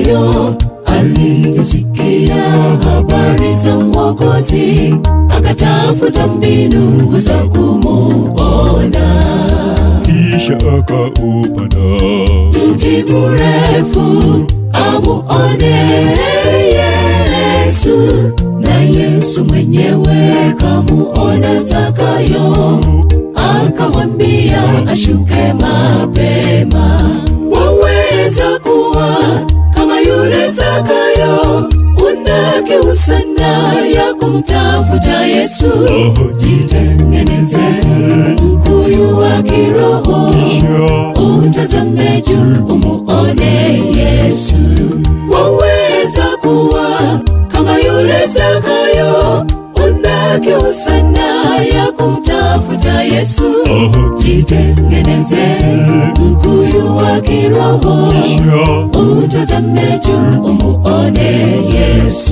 Zakayo alivyosikia habari za Mwokozi, akatafuta mbinu za kumuona. kisha akaupanda Mti mrefu amuone Yesu, na Yesu mwenyewe kamuona Zakayo, akamwambia ashuke mapema. Waweza kuwa kama yule Zakayo, una kiu sana ya kumtafuta Yesu. Jitengeneze mkuyu wa kiroho kisha utazame juu umuone Yesu. Waweza kuwa kama yule Zakayo, una kiu sana ya kumtafuta Yesu. Jitengeneze mkuyu wa kiroho, kisha utazame juu umuone Yesu.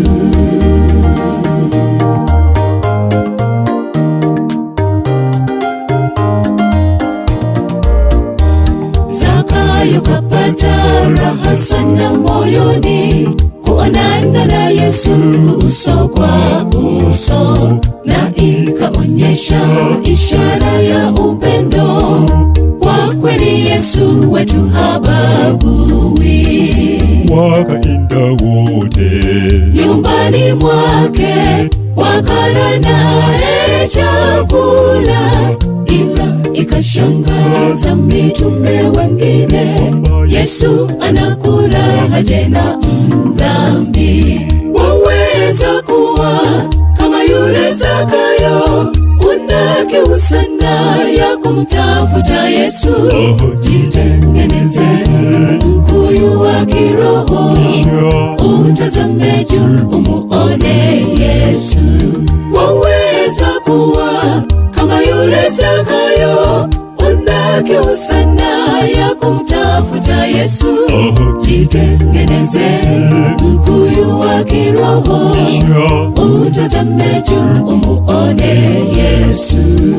Zakayo kapata raha sana moyoni kuonana na Yesu uso kwa uso, na ikaonyesha ishara ya upendo. Kwa kweli Yesu wetu habagui. wakaenda wote Nyumbani mwake wakala naye chakula, ila ikashangaza mitume wengine, Yesu anakula haje na mdhambi. Waweza kuwa kama yule Zakayo, una kiu sana ya kumtafuta Yesu. Jitengeneze mkuyu wa kiroho kisha utazame juu umuone Yesu. Waweza kuwa kama yule Zakayo, una kiu sana ya kumtafuta Yesu. Jitengeneze mkuyu wa kiroho, kisha utazame juu umuone Yesu.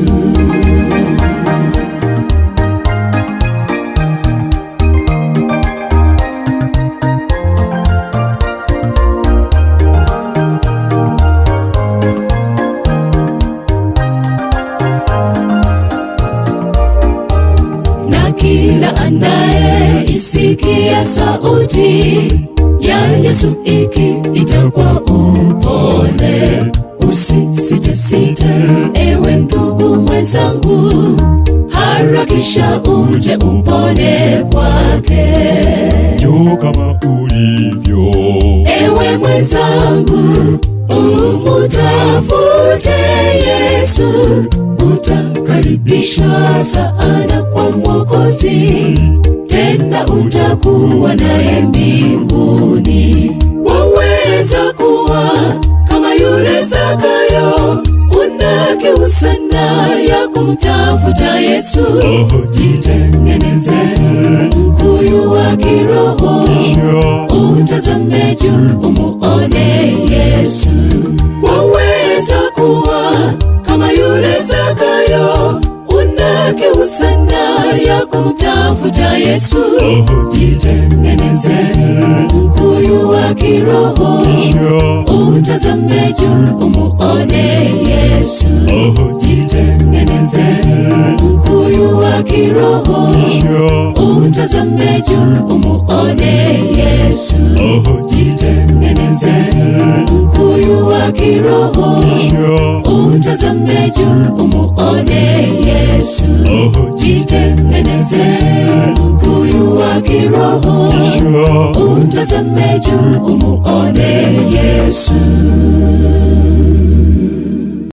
na kila anayeisikia sauti ya Yesu ikiita kwa upole, usisitesite ewe ndugu mwenzangu, harakisha uje upone kwake. jo kama ulivyo Ewe mwenzangu, umutafute Yesu, utakaribishwa sana kwa Mwokozi, tena utakuwa naye mbinguni. Waweza kuwa kama yule Zakayo, una kiu sana ya kumtafuta Yesu. Jitengeneze mkuyu wa kiroho kisha utazame juu umuone Yesu. Waweza kuwa kama yule Zakayo, una kiu sana ya kumtafuta Yesu. Jitengeneze mkuyu wa kiroho, kisha utazame juu umuone Yesu. Jitengeneze mkuyu wa kiroho, kisha utazame juu umuone Yesu. Jitengeneze mkuyu wa kiroho, kisha utazame juu umuone Yesu. Jitengeneze mkuyu wa kiroho, kisha utazame juu umuone Yesu.